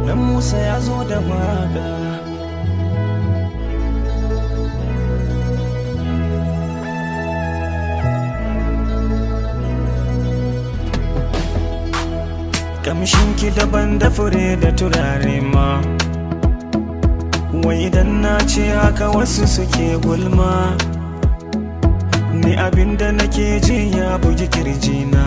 dan musa ya zo da waka kamshinki daban da fure da turare ma wai idan na ce haka wasu suke gulma ni abinda nake ji ya bugi kirjina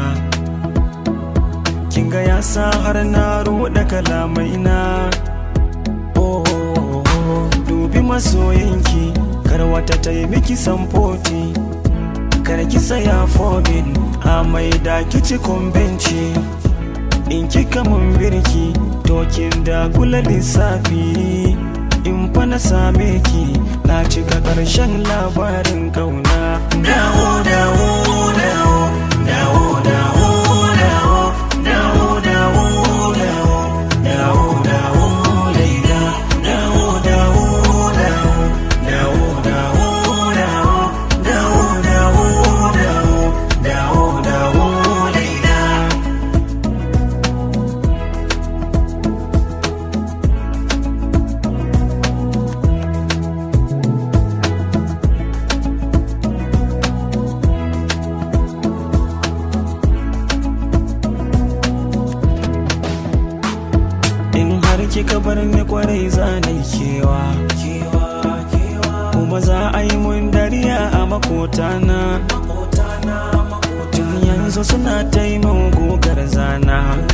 kinga ya sa har na ruɗa kalamai na oh, oh, oh, dubi masoyinki kar wata ta yi miki samfoti kar ki saya fobin a mai da kici benci in kika mun birki tokin da kula lissafi in fa na same ki na cika karshen labarin kauna dawo dawo dawo dawo dawo dawo dawo dawo dawo dawo dawo laila dawo dawo dawo dawo dawo dawo dawo dawo dawo dawo laila in har kika bar ni kwarai za na yi kewa kuma za a yi mun dariya a makotana tun yanzu suna ta yi min gugar zana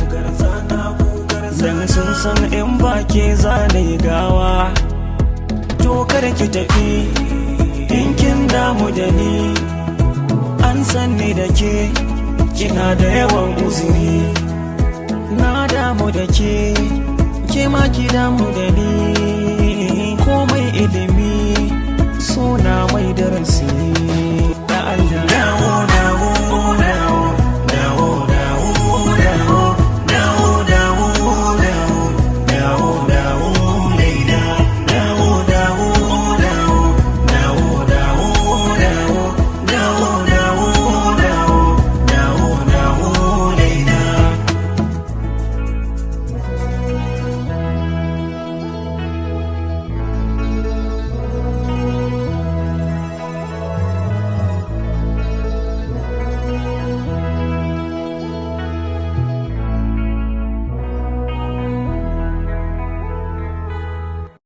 dan sun san in ba ke za na yi gawa to kada ki tafi in kin damu da ni an san ni da ke kina da yawan uzuri na damu da ke ke ma ki damu da ni komai ilimi suna mai darasi